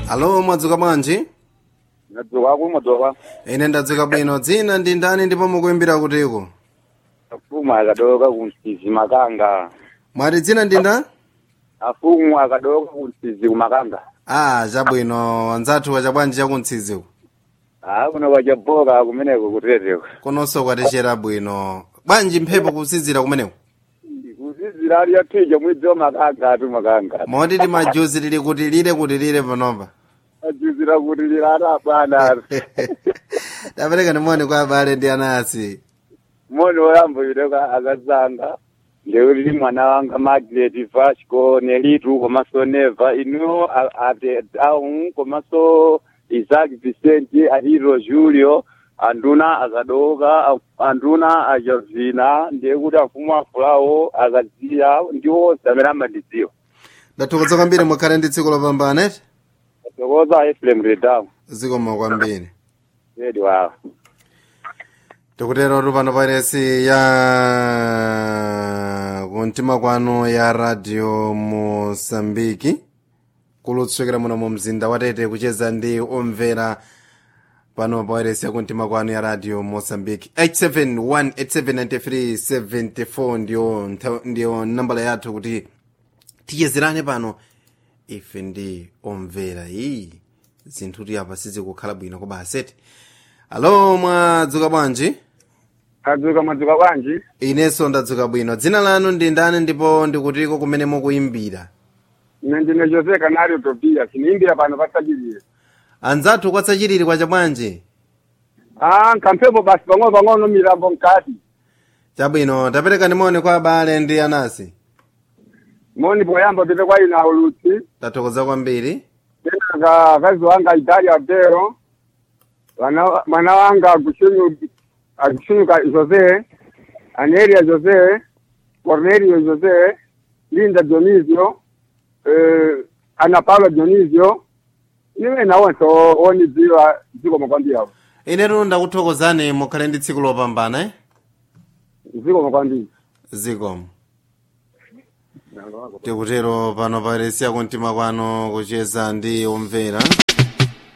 alo mwadzuka bwanji ndadzuka kumudzoka ine ndadzuka bwino dzina ndi ndani ndipo mukuimbira kutiko afumu akadoka kumsizi makanga mwati dzina ndi ndani afumu akadoka kumsizi kumakanga ah chabwino anzathu wacha bwanji chakuntsidziku a kuno kwachaboka kumeneko kuteteko kononso kwatechera bwino bwanji mphepo kusizira kumeneko kusizira ali yathija mwidzi wa makanga atu makanga moti timajuzi tili kuti lire kuti lire panopa ajuzira kuti lilata bwana tapereka nimoni kwa abale ndi anasi moni woyamba yudeka akazanga ndeuti mwana wanga magret vasco nelitu komanso neva inu a- ate down komanso isaac vicent aliro julio anduna akadoka anduna achavina ndiye kuti afumu afulawo akadziya ndiwo zamene amandidziwa ndathokoza kwambiri mukhale ndi tsiku lopambana eti tokoza efrem redam zikoma kwambiri edi wawa tikutero tupano pairesi ya kumtima kwanu ya radio mosambiki kulutsukira muno mu mzinda watete kucheza ndi omvera pano pairesi ya kumtima kwanu ya radio mosambiki 871879374 ndiyo ntha- ndiyo nambala yathu kuti tichezerane pano ife ndi omvera iyi zinthu tiyapa sizikukhala bwino koba aseti alo mwadzuka bwanji adzuka mwadzuka bwanji inenso ndadzuka bwino dzina lanu ndi ndani ndipo ndikutiko kumene mukuyimbira ine ndine jose canario tobias niimbira pano pasachilire anzathu kwatsachiriri kwacha bwanji ah nkamphepo basi pang'ono pang'ono milambo mkati chabwino tapereka nimoni kwa abale ndi anasi moni poyamba pite kwa ina ulutsi tathokoza kwambiri kenaka akazi wanga idali abdero Wana- mwana wanga agushunyu agushunyuka jose anelia jose cornelio jose linda dionisio eh, ana paulo dionisio niwe nawonse onidziwa dziko makwambirawo inetu ndakuthokozani mukhale ndi tsiku lopambana eh? dziko makwambira zikomo tikutero pano pairesi ya kumtima kwanu kucheza ndi omvera